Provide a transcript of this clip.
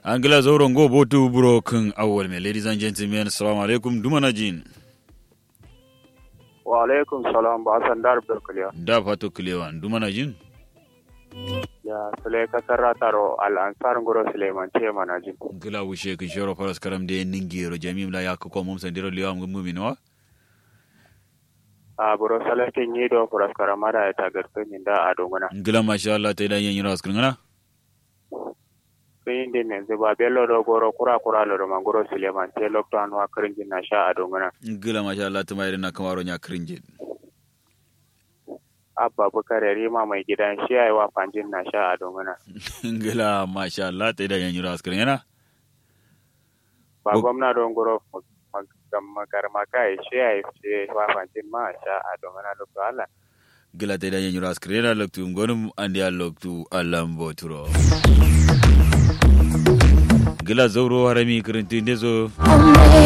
angila zauren go botu buro kan awwal mai ladies and gentlemen assalamu alaikum dumana jin wa alaikum salam ba san dar berkuliya da fato kilewan dumana jin ya sule kasar rataro al ansar ngoro suleiman ce mana jin ngila wushe kan shoro faras karam de ningiro jamim la yakko ko mum sandiro liwa ngum mumino wa a buro salatin yi do furas karamada ya tagarfin da a dongana ngila masha Allah ta idan yin ras kan sun yi din yanzu ba bello do goro kura kura lo do mangoro suleiman ce lokto anwa kirin na sha a dongana ngila masha Allah ta mai na kamaro nya krinje abba bukare rima mai gidan shi yayi wa fanjin na sha a dongana ngila masha Allah ta idan yin ras kan yana ba gwamna don goro magarma kai shi yayi ce wa fanjin ma sha a dongana lokto Allah gila ta idan yin ras kan yana loktu ngonum andi a loktu alambo turo gila zauro harami kirintin dezo